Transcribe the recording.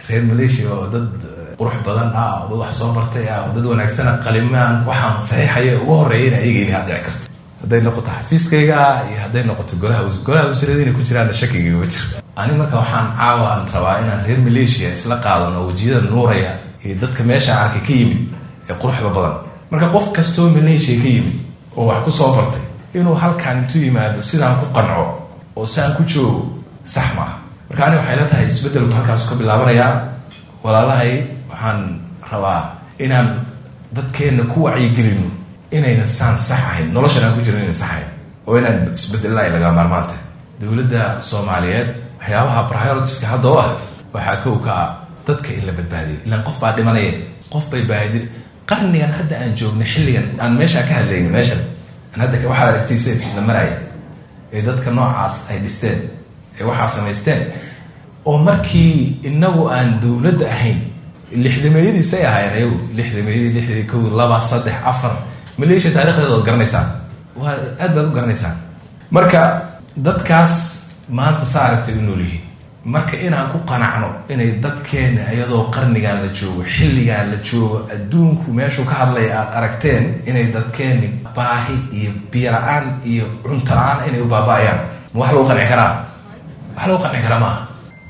reer malaysia oo dad qurux badan ah oo dad wax soo bartay ah oo dad wanaagsana qalimaan waxaan saxiixaya ugu horeeya in ayaga inay dhici karto hadday noqoto xafiiskayga iyo hadday noqoto golaha golaha wasiirada inay ku jiraan shakigayga ma jiro ani marka waxaan caawaan rabaa inaan reer malaysia isla qaadano wejiyada nuuraya iyo dadka meesha arkay ka yimid ee quruxda badan marka qof kastoo malaysia ka yimid oo wax ku soo bartay inuu halkaan intuu yimaado sidaan ku qanco oo siaan ku joogo sax maaha marka ani waxay la tahay isbeddelku halkaasu ka bilaabanayaa walaalahay waxaan rabaa inaan dadkeenna ku wacyigelino inayna saan sax ahayn noloshan aan ku jiro inayna sax ahayn oo inaan isbedelna ay laga maarmaanta dowladda soomaaliyeed waxyaabaha prioritiska hadda oo ah waxaa kow ka ah dadka in la badbaadiyo ilaan qof baa dhimanaya qof bay baadi qarnigan hadda aan joogna xilligan aan meeshaa ka hadlayna meeshan aan hadda waxaad aragtayse la maraya ee dadka noocaas ay dhisteen ee waxaa samaysteen oo markii inagu aan dowladda ahayn lixdameeyadiisay ahaayeen ayagu lixdameeyadii lixdii kow laba saddex afar malaysia taarikhdeeda waad garanaysaan waa aad baad u garanaysaan marka dadkaas maanta saa aragtay u nool yihiin marka inaan ku qanacno inay dadkeena iyadoo qarnigan la joogo xilligan la joogo adduunku meeshuu ka hadlaya aad aragteen inay dadkeeni baahi iyo biyo la-aan iyo cunto la-aan inay u baaba-ayaan ma wax lagu qanci karaa wax lagu qanci karaa maaha